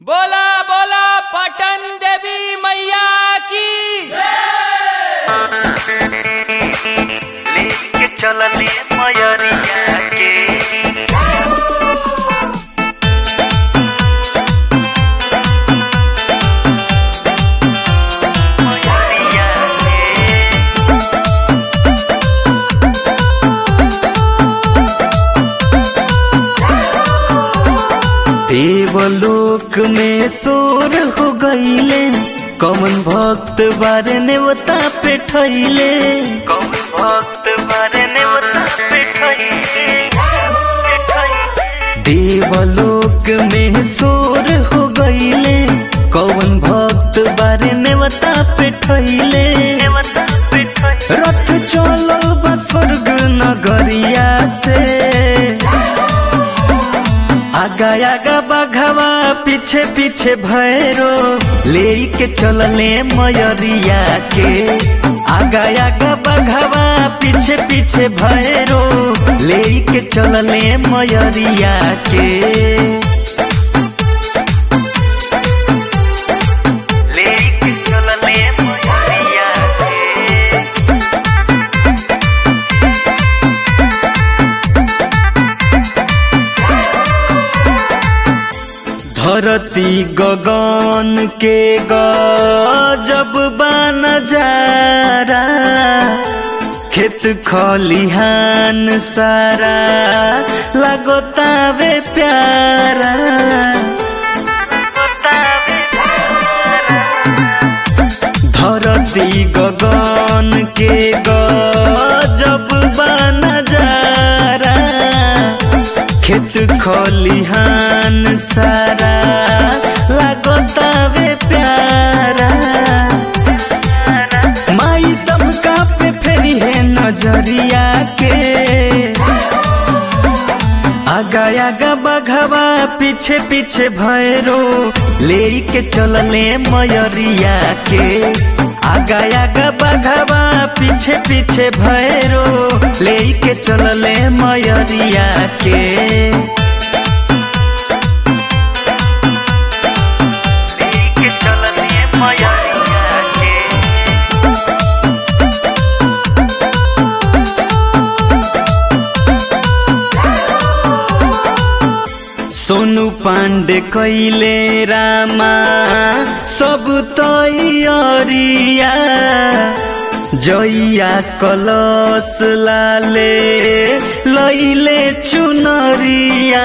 बोला बोला पटन देवी मैया की लेके चलले मयरिया के मयरिया के देवलोक में सोर हो गईले कमन भक्त बारे नेवता पे ठैले कौन भक्त बारे ने बता बैठाइए बैठाइए देवलोक में सोर हो गईले कौन भक्त बारे नेवता पे ठैले ने बता बैठाइए रथ चलो बा स्वर्ग नगरिया से आगा आगा बघवा पीछे पीछे भैरो ले के चलले मयरिया के आगा आगा बघवा पीछे पीछे भैरो ले के चलले मयरिया के लेके चलले मयरिया के धरती गगन के गजब बन जारा खेत खलिहान सारा लगोतावे प्यारा धरती गगन के गजब बन जारा खेत खलिहान सारा लगोतावे प्यारा माई सबका पे फेरी है नजरिया के आगा आगा बघवा पीछे पीछे भैरो ले के चलले मयरिया के आगा आगा बघवा पीछे पीछे भैरो ले के चलले मयरिया के लेके चलले मयरिया के सोनू पांडे कैले रामा सब तैयारिया जइया कलश लाले लैले चुनरिया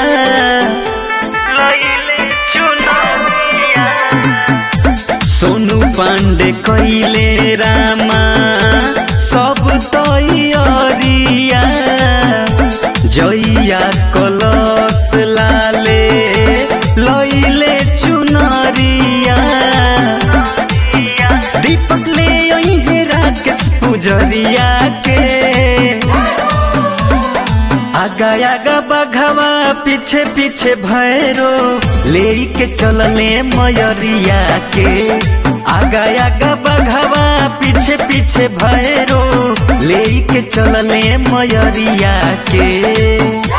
लइले चुनरिया सोनू पांडे कैले रामा सब तैयारिया जइया कलश लाले लैले चुनरिया दीपक ले अइहे राकेश पुजरिया के आगा आगा बघवा पीछे पीछे भैरो ले के चलले मयरिया के आगा आगा बघवा पीछे पीछे भैरो ले के चलले मयरिया के